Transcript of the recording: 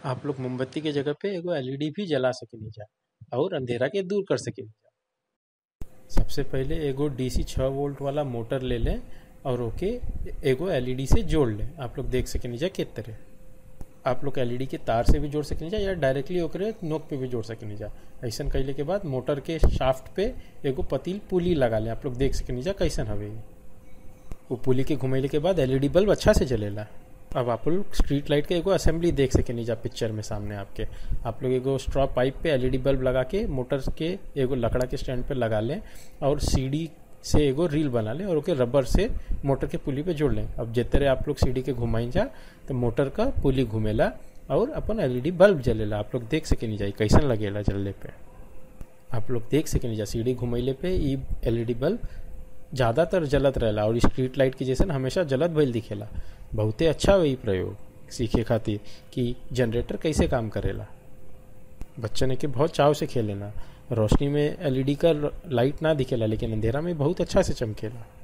आप लोग मोमबत्ती के जगह पे एगो एलईडी भी जला सकेनी जा और अंधेरा के दूर कर सकेनी जा सबसे पहले एगो डीसी छः वोल्ट वाला मोटर ले लें और ओके एगो एलईडी से जोड़ लें आप लोग देख सकेनी जा किस तरह आप लोग एलईडी के तार से भी जोड़ सकेनी जा या डायरेक्टली ओकरे नोक पे भी जोड़ सकेनी जा ऐसा कैले के बाद मोटर के शाफ्ट पे एगो पतील पुली लगा लें आप लोग देख सकेनी जा कैसन हवे वो पुली के घुमैले के बाद एलईडी बल्ब अच्छा से जलेला अब आप लोग स्ट्रीट लाइट के एगो असेंबली देख सकेनी जा पिक्चर में सामने आपके आप लोग एगो स्ट्रॉ पाइप पे एलईडी बल्ब लगा के मोटर के एगो लकड़ा के स्टैंड पे लगा लें और सीडी से एगो रील बना लें और ओके रबर से मोटर के पुली पे जोड़ लें अब जितने आप लोग सीडी के घुमाई जा तो मोटर का पुली घूमेला और अपन एलईडी बल्ब जलेला आप लोग देख सकेनी जा कैसन लगेला जलने पे आप लोग देख सकेनी जा सीडी घुमैले पे ई एलईडी बल्ब ज़्यादातर जलत रहेला और स्ट्रीट लाइट की जैसे हमेशा जलत भइल दिखेला बहुते अच्छा हुई प्रयोग सीखे खातिर कि जनरेटर कैसे काम करेला बच्चन के बहुत चाव से खेलेना रोशनी में एलईडी का लाइट ना दिखेला लेकिन अंधेरा में बहुत अच्छा से चमकेला